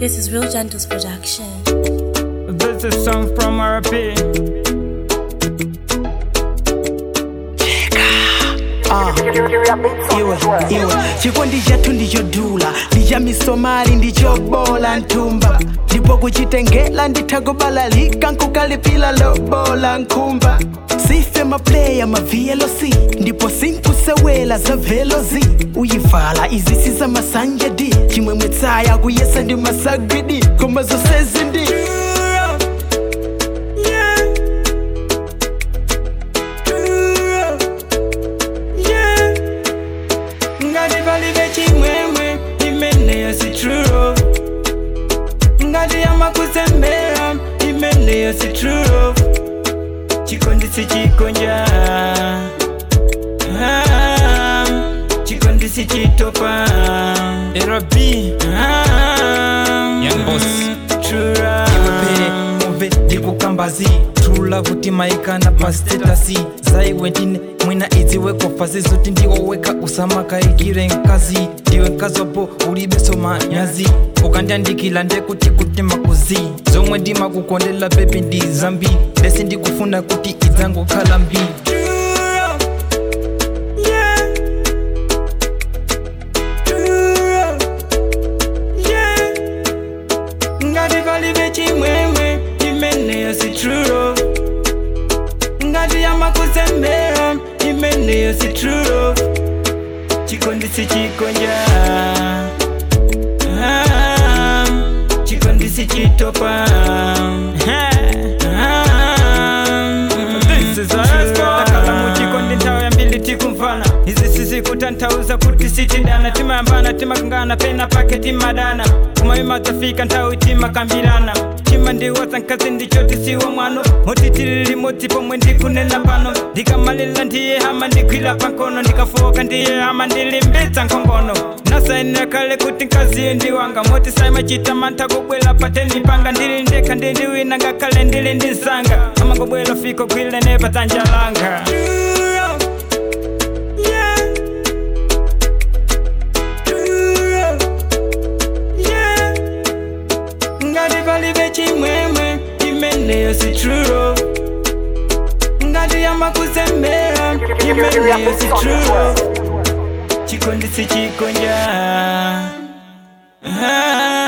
This is Real Gentles production. This is song from RP. iwe iwe chikondi chathu ndichodula ndicha misomali ndichobola nthumba ndipo kuchitengela nditha kubalalika nkukalipila lobola nkhumba sife mapleya ma-vloc ndipo sinkusewela za velozi uyivala izisi za masanja d chimwemwe tsaya kuyesa ndi masagwidi koma zonsezi ndi ngati palibe chimwemwe imeneyo si true ngati yamakuzembera imeneyo si true chikondi si chikonja Ah, chikondi si chitopa rb Young boss. true iwepere muve ndikukambazi trula kuti maikana pastetasi zaiwe ndine mwina idziwe kofazi zoti ndiwo weka usamakaikire nkazi ndiwe nkazopo ulibeso manyazi ukandiandikila ndekuti kuti makuzi zomwe ndimakukondela bebi ndi zambi lesi ndikufuna kuti idzangokhala mbi ngati palibe chimwemwe imeneyo si true ngati yamakuzembera imeneyo si true chikondi si chikonja Ah, chikondi si chitopa takala muchikondi nthawi yambili tikumvana izi sizikutanthauza kuti sitidana timayambana timakangana pena pake timadana kumayima tafika nthawi timakambirana chima ndiwasa nkazi ndicho tisiwo mwano moti tili limodzi pomwe ndikunena pano ndikamalila ndiye hama ndigwira pankono ndikafoka ndiye hama ndilimbitsa nkhongono nasainira kale kuti nkaziye ndiwanga moti saimachita mantha kubwera pateni panga ndili ndekha ndili wina ngakhale ndili ndi zanga amangobwera fiko gwile ne patanja langa ngati palibe chimwemwe imeneyo si true ngati yamakuzembera imeneyo si true chikondi si chikonja Ah.